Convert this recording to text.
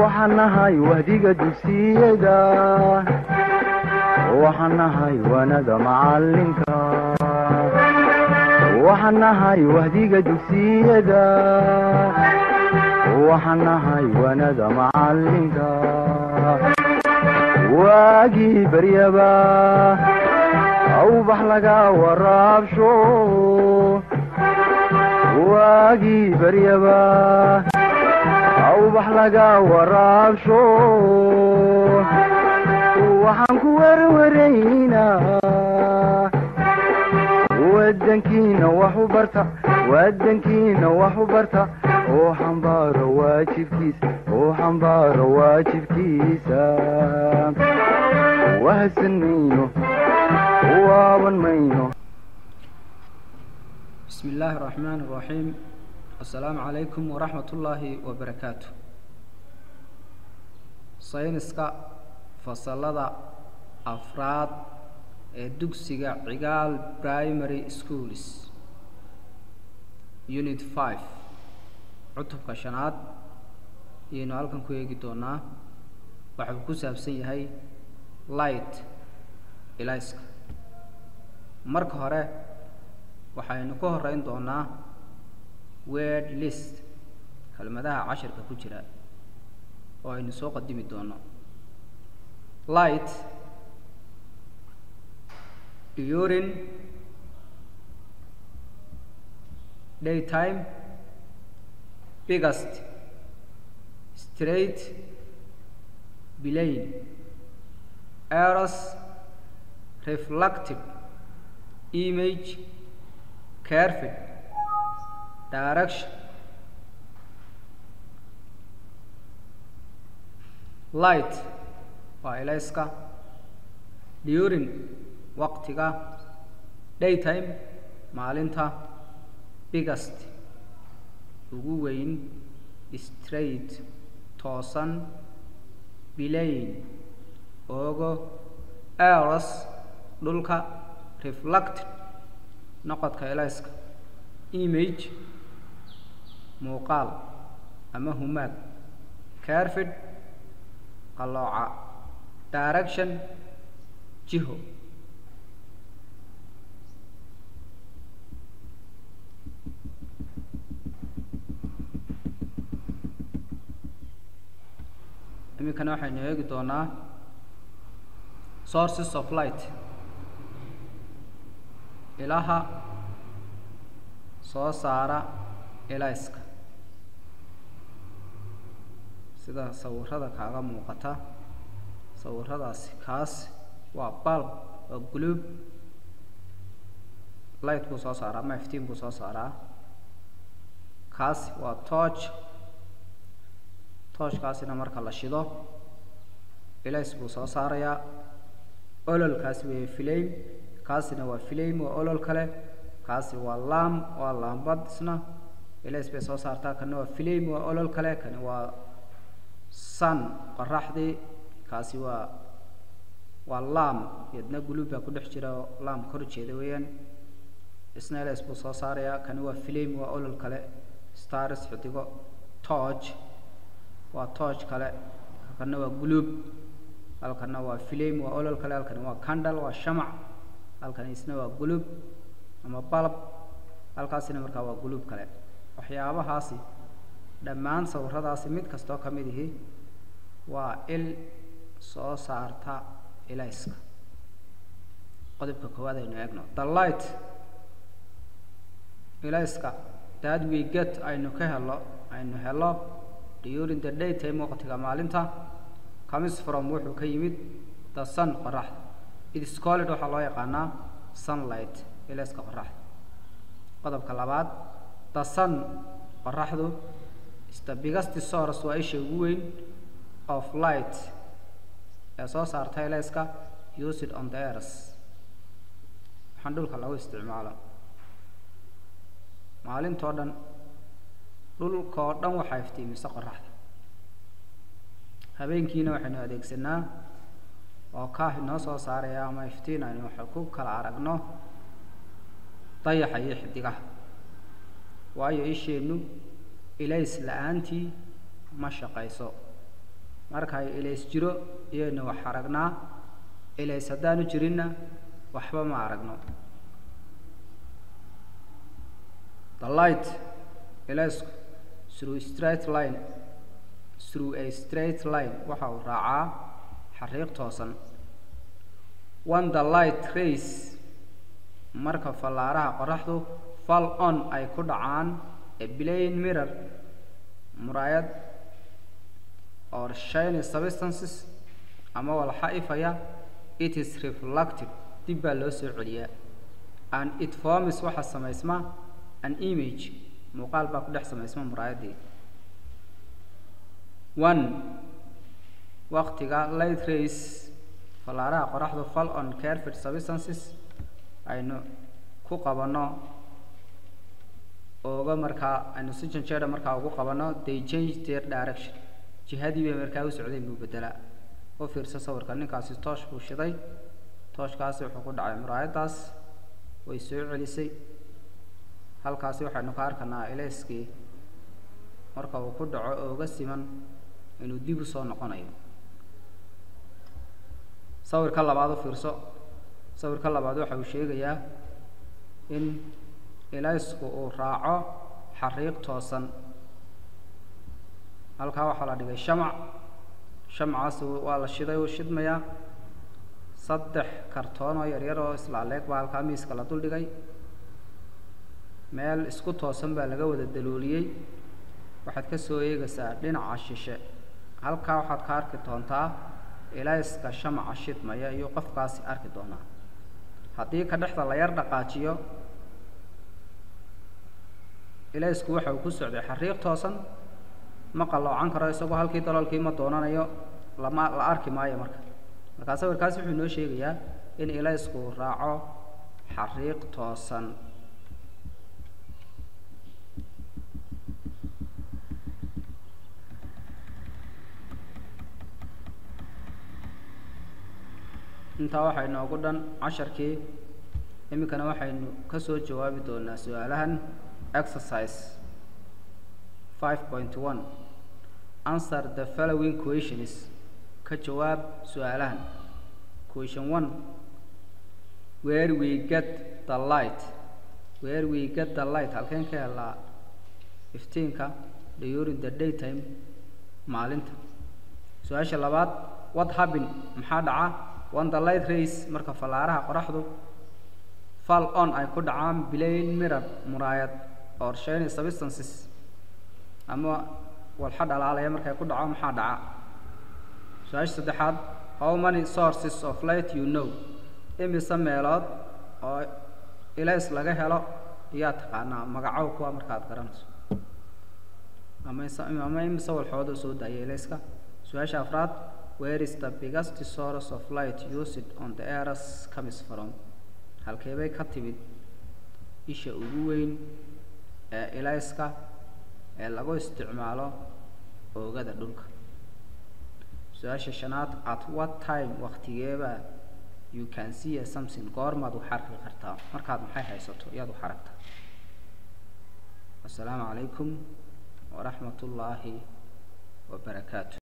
waxaan nahay wahdiga dugsiyada waxaan nahay wanada macalinka waxaan nahay wahdiga dugsiyada waxaan nahay wanada macalinka waagii baryaba awbax laga waraabsho waagii baryaba awbax laga waraabsho waxaan ku werwaraynaa wadankiina wax u barta wadankiina wax u barta oo xambaaro waajibkiisa oo xambaaro waajibkiisa wahadsan mayno waaban mayno bismi illaahi araxmaan araxiim assalaamu calaykum waraxmat ullaahi wabarakaatu sayniska fasalada afraad ee dugsiga cigaal primary schools unit five cutubka shanaad ayaynu halkan ku eegi doonaa waxau ku saabsan yahay light ilayska marka hore waxaynu ka horeyn doonaa word list kelmadaha cashirka ku jira oo aynu soo qadimi doono light during daytime biggest straight bilane eros reflective image careful direction light waa ilayska during waqtiga daytime maalinta biggest ugu weyn straight toosan bilane oogo eros dhulka reflected noqodka ilayska image muuqaal ama humaag carfid qalooca direction jiho iminkana waxaynu eegi doonaa sources of light ilaha soo saara ilayska sida sawirada kaaga muuqata sawiradaasi kaas waa balb waa guluub light buu soo saaraa ama iftiin buu soo saaraa kaasi waa tooch tooshkaasina marka la shido ilays buu soo saarayaa ololkaasi weeye flame kaasina waa flame waa olol kale kaasi waa lam waa laambad isna ilays bay soo saartaa kana waa flame waa olol kale kani waa sun qoraxdii kaasi waa waa lam iyadna guluub baa ku dhex jira oo lam kor jeeda weeyaan isna ilays buu soo saarayaa kani waa flame waa olol kale stars xidigo torch waa torch kale halkana waa guluub halkana waa flame waa olol kale halkani waa candle waa shamac halkani isna waa guluub ama balb halkaasina markaa waa guluub kale waxyaabahaasi dhammaan sawiradaasi mid kastoo ka mid ihi waa il soo saarta ilayska qodobka koowaad aynu eegno the light ilayska that we get aynu ka helo aynu helo during the daytime waqtiga maalinta comes from wuxuu ka yimid the sun qoraxda it is called waxaa loo yaqaanaa sunlight ilayska qoraxda qodobka labaad the sun qoraxdu is the biggest source waa isha ugu weyn of light ee soo saarta ilayska used on the earth waxaan dhulka lagu isticmaalo maalintoo dhan dhulkoo dhan waxaa iftiimisa qoraxda habeenkiina waxaynu adeegsanaa oo kaah inoo soo saaraya ama iftiin aynu waxa ku kala aragno dayaxa iyo xidigaha waayo isheennu ilays la-aantii ma shaqayso markay ilays jiro iyaynu wax aragnaa ilays haddaanu jirinna waxba ma aragno the light ilaysku through straight line through a straight line waxa uu raacaa xariiq toosan one the light rays marka fallaaraha qoraxdu fall on ay ku dhacaan a plain mirror muraayad or shiny substances ama walxa ifaya it is reflected dib baa loo soo celiyaa and it forms waxa samaysma an image muuqaal baa ku dhex samaysma muraayaddii one waqtiga light rays fallaaraha qoraxdu fall on carefid substances aynu ku qabanno ooga markaa aynu si janjeeda markaa ugu qabanno they change their direction jihadii bay markaa u socdeen buu bedelaa u fiirso sawirka ninkaasi toosh buu shiday tooshkaasi wuxuu ku dhacay muraayaddaas way soo celisay halkaasi waxaynu ka arkanaa ilayskii marka uu ku dhaco ooga siman inuu dib u soo noqonayo sawirka labaad u fiirso sawirka labaad waxa uu sheegayaa in ilaysku uu raaco xariiq toosan halkaa waxaa la dhigay shamac shamcaasi waa la shiday uu shidmayaa saddex kartoon oo yaryar oo islaaleeg baa halkaa miiska la duldhigay meel isku toosan baa laga wada dalooliyey waxaad ka soo eegaysaa dhinaca shishe halkaa waxaad ka arki doontaa ilayska shamaca shidmaya iyo qofkaasi arki doonaa haddii ka dhexda la yar dhaqaajiyo ilaysku waxa uu ku socday xariiq toosan ma qalloocan karo isagoo halkii daloolkii ma doonanayo lama la arki maayo marka markaa sawirkaasi wuxuu inoo sheegayaa in ilaysku uu raaco xariiq toosan intaa waxaa inoogu dhan casharkii iminkana waxaynu ka soo jawaabi doonaa su-aalahan exercise five point one answer the following questions ka jawaab su-aalahan question one where we get the light where we get the light halkeen ka helaa iftiinka during the daytime maalinta su-aasha labaad what happen maxaa dhaca one the light rays marka fallaaraha qoraxdu fall on ay ku dhacaan plain mirror muraayad or shiny substances ama walxa dhalaalaya markay ku dhaco maxaa dhaca su-aasha saddexaad how many sources of light you know imise meelood oo ilays laga helo iyaa taqaanaa magacow kuwa markaad garanayso ama ama imise walxooda soo daaya ilayska su-aasha afraad where is the biggest source of light used on the earth comes from halkeebay ka timid isha ugu weyn ee ilayska ee lagu isticmaalo oogada dhulka su-aasha shanaad at what time waktigeeba you can see a something goormaad wax arki kartaa markaad maxay haysato iyaad wax aragtaa assalaamu calaykum waraxmat ullaahi wabarakaatu